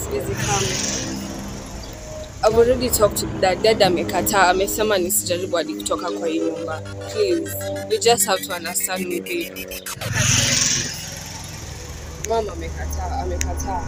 siwezi come. I've already talked to dad. Dad amekataa, amesema nisijaribu hadi kutoka kwa hii nyumba. Please, you just have to understand me, babe. Mama amekataa, amekataa.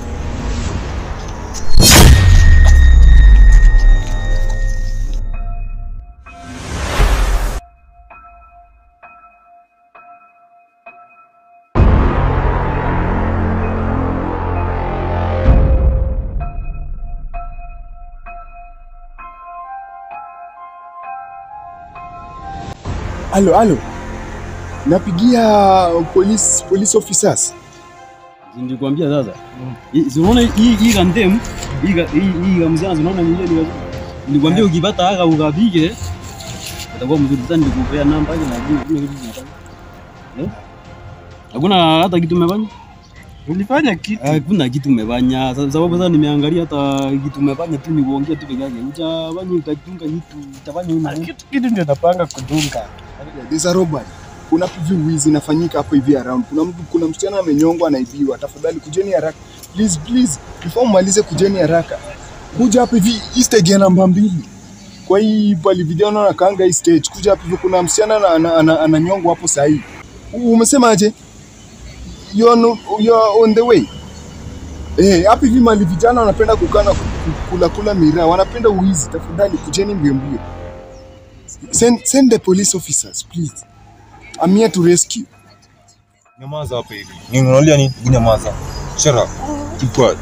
Halo, halo. Napigia police police officers. Nilikwambia sasa. Hii- Si unaona hii hii kandem, hii ka- hii hii kamzana unaona ni ile Nilikwambia ukipata haka ukapige. Itakuwa mzuri sana nikupea namba yake na juu kile kitu kinafanya. Eh? Hakuna hata kitu umefanya? Ulifanya kitu. Hakuna kitu umefanya. Sa- Sababu sasa nimeangalia hata kitu umefanya tu ni kuongea tu peke yake. Hujafanya ukatunga kitu, utafanya una. Kitu kitu ndio napanga kudunga. There's a robbery. Kuna hivi wizi inafanyika hapo hivi around. Kuna mtu kuna msichana amenyongwa anaibiwa. Tafadhali kujeni haraka. Please please. Before mmalize kujeni haraka. Kuja hapa hivi hii stage ya namba mbili. Kwa hii pali vijana na kanga hii stage. Kuja hapa hivi kuna msichana ana- ana- ana- ananyongwa hapo saa hii. U- Umesemaje? You're, no, you're on the way. Eh, hapa hivi mali vijana wanapenda kukaa na ku- ku- kula kula miraa, wanapenda uizi. Tafadhali kujeni mbio mbio. Send, send the police officers please. I'm here to rescue. Nyamaza hapa hivi. Nini unalia nini? Nyamaza. Shut up. Keep quiet.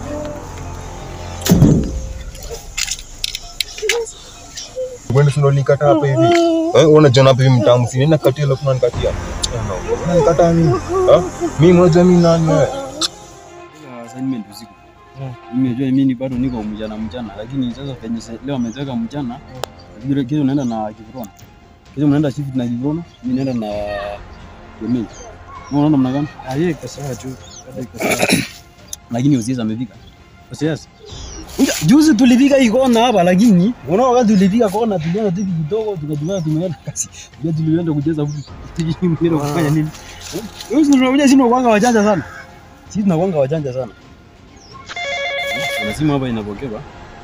Wewe ndio unanikata hapa hivi. Eh, unaona jana hapa hivi mtamu si nini katia leo unanikatia. Unanikataa nini? Ha? Mimi unajua mimi nani wewe? assignment usiku. Mimi najua mimi bado niko mchana mchana, lakini sasa penye se- leo ameteka mchana, lakini kesho naenda na Kivrona. Kesho mnaenda shift na Kivrona, mimi naenda na Gemini. Unaona namna gani? Aliye iko sawa tu. Bado iko sawa. Lakini Osias amefika. Osias. Unja, Juzi tulifika hii kona hapa lakini unaona wakati tulifika kona tulianza tu kidogo tukajua tumeenda kasi. Ndio tulienda kucheza huku. Tukimbia kufanya nini? Wewe unaona sisi tunakuanga wajanja sana. Sisi tunakuanga wajanja sana. Kuna simu hapa inapokewa.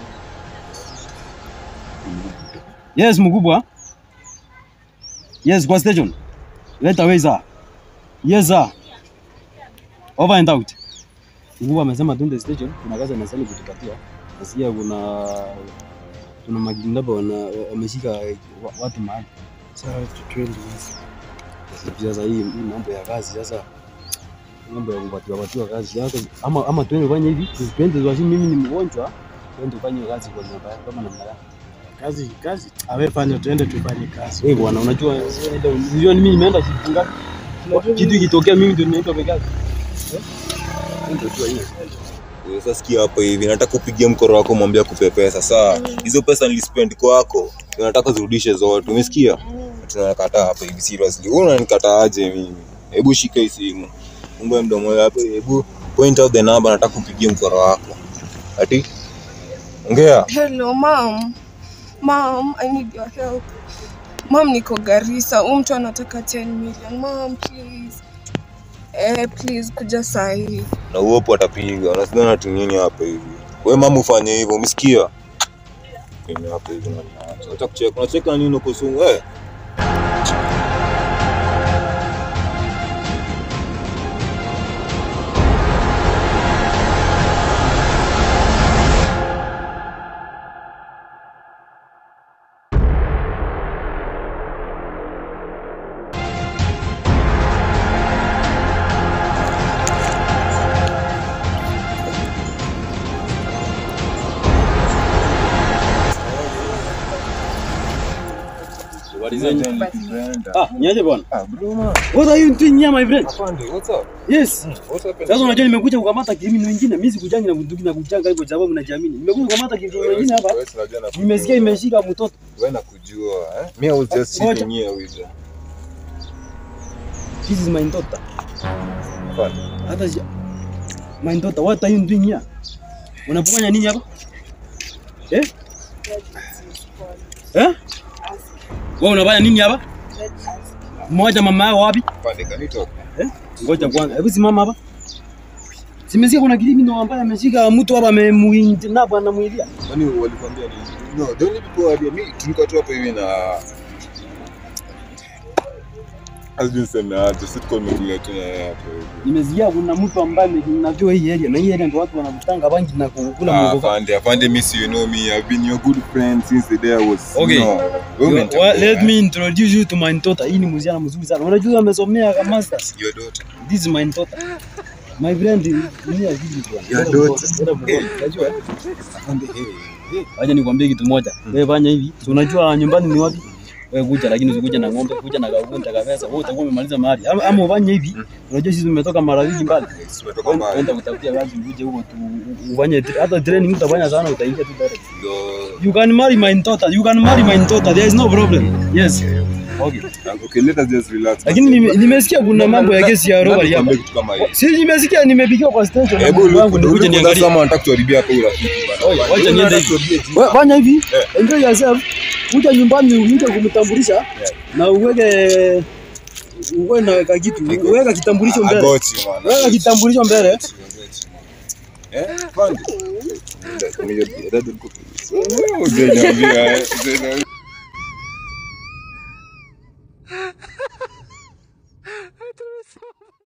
Yes, mkubwa. Yes, kwa station. Let away sir. Yes sir. Over and out. Mkubwa amesema tuende station, kuna kazi anastahili kutupatia. Nasikia kuna kuna magindaba wana wameshika wa- watu mahali. Sawa tu twende hizi. Sasa hii hii mambo ya kazi sasa mambo ya kupatiwa patiwa kazi sasa ama ama tuende fanye hivi, tuende kwa mimi ni mgonjwa, tuende fanye kazi kwa nyumba yako kama namna gani? Kazi kazi. Awe fanya tuende tufanye kazi. Wewe bwana, unajua unajua mimi nimeenda shift ngapi? Kitu ikitokea mimi ndio ninaitwa peke yake. Eh? Ndio tu hiyo. Wewe Sasa sikia hapa hivi, nataka kupigia mkoro wako mwambie akupe pesa. Sawa. Hizo pesa nilispend kwako. Nataka zirudishe zote. Umesikia? Tunakataa hapa hivi seriously. Wewe unanikataa aje mimi? Hebu shika hii simu. Fungue mdomo wako hapo. Hebu point out the number nataka kupigia mkoro wako. Ati? Ongea. Hello, mom. Mom, I need your help. Mom, niko Garissa. Huyu mtu anataka 10 million. Mom, please. Eh, please kuja saa hii. Na uopo atapiga. Unasidhani ati nini hapa hivi? Wewe mama ufanye hivyo, umesikia? Mimi hapa hivi na naacha. Acha kucheka. Unacheka nini uko sungu? Eh. Habari zenyu? Ah, niaje bwana? Ah, bro man. What are you doing here my friend? Afande, what's up? Yes. What's up? Sasa unajua nimekuja kukamata criminal wengine, mimi sikujangi na bunduki na kuchanga hivyo sababu mnajiamini. Nimekuja kukamata criminal wengine hapa. Wewe unajua nakujua. Nimesikia imeshika mtoto. Wewe nakujua, eh? Me I was just Ngoja. chilling here with you. This is my daughter. Afande. Hata si- my daughter, what are you doing here? Unafanya nini hapa? Eh? Eh? Wewe unafanya nini hapa? Mmoja mama yao wapi? Afande, can you talk? Eh? Ngoja kwanza. Hebu simama hapa. Simesikia kuna criminal ambaye ameshika mtu hapa amemuinda bwana muilia. Kwani walikwambia nini? No, the only people wali mimi tulikuwa tu hapo hivi na Azbin sema aje, sisi tuko tumekuja tu na yeye hapo hivi. Nimesikia kuna mtu ambaye najua hii area na hii area ndio watu wanavutanga bangi na kukula Ah, mwogo. Afande, afande, miss you know me. I've been your good friend since the day I was. Okay. No. Wewe Well, umenitambua. let me introduce you to my daughter. Hii ni msichana mzuri sana. Unajua amesomea kama masters. Your daughter. This is my daughter. My friend ni ya hivi bwana. Your daughter. Unajua? Afande, hey, hey. Wacha nikwambie kitu moja. Wewe fanya hivi. Si unajua nyumbani ni wapi? Wewe kuja lakini usikuja na ng'ombe, kuja na kaunta kabisa. Wewe utakuwa umemaliza mahali. Ama, ama ufanye hivi. Unajua sisi tumetoka mara nyingi mbali. Tumetoka mbali. Enda kutafutia kazi uje huko tu ufanye hata training utafanya sana utaingia tu direct. Ndio. You can marry my daughter. You can marry my daughter. There is no problem. Yes. Okay. Okay, let us just relax. Lakini nime- nimesikia kuna mambo ya kesi ya robbery hapa. Nikwambie kitu kama hiyo. Si nimesikia nimepigiwa kwa station. na Hebu mtu wangu look, nikuje look, niangalie. kama wanataka kutuharibia hapo urafiki bana. Oye, wacha niende hivi. Wewe Fanya hivi. Enjoy yourself. Kuja nyumbani uje kumtambulisha na uweke uwe na kakitu. Uweka kitambulisho I mbele. got you, man. Weka kitambulisho mbele. Eh? Afande. Ndio, ndio, ndio. Ndio, ndio. Ndio, ndio.